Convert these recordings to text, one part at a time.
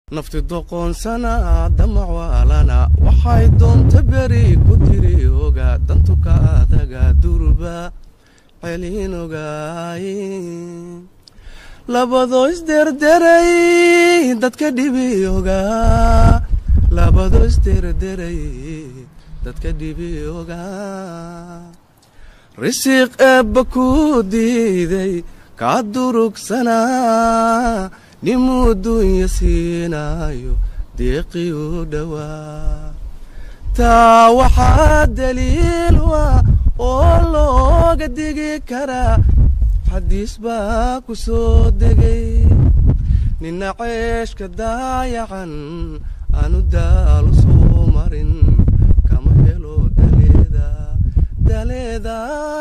nafti doqoonsana damac waalana waxay doonta beri ku tiri oga dantuka adaga durba celin ogaay labadoo isderderay dadka dhibi ogaa labadoo isderderay dadka dhibi ogaa risiq eebba ku diiday kaa durugsanaa nimuu dunya siinaayo deeqii u dhowaa taa waxaa daliil ah oo looga digi karaa xadiis baa ku soo degay nina ceeshka daayacan aanu daalu soo marin kama helo daleeda daleeda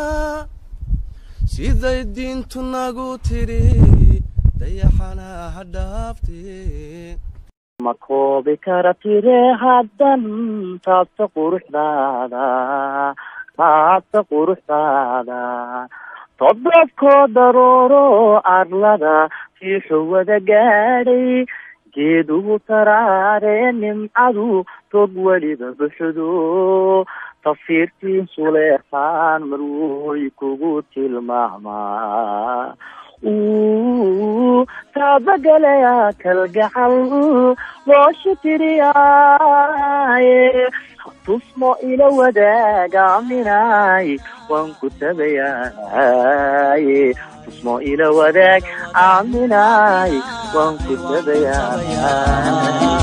siday diintu nagu tidhi dayaxana ha dhaafte ma koobi kara tire haddan taabta quruxdaada taabta quruxdaada todobkoo darooro arlada fiixu wada gaadhay geedugu taraare nimcadu tog weliba buxdo tafsiirtii suleexaan marwoy kugu tilmaamaa taabagalaya kalgacal loosha tiriyaaye tusmo ila wadaagaaminaay waan ku tabayaaye tusmo ila wadaag aaminaay waan ku tabayaa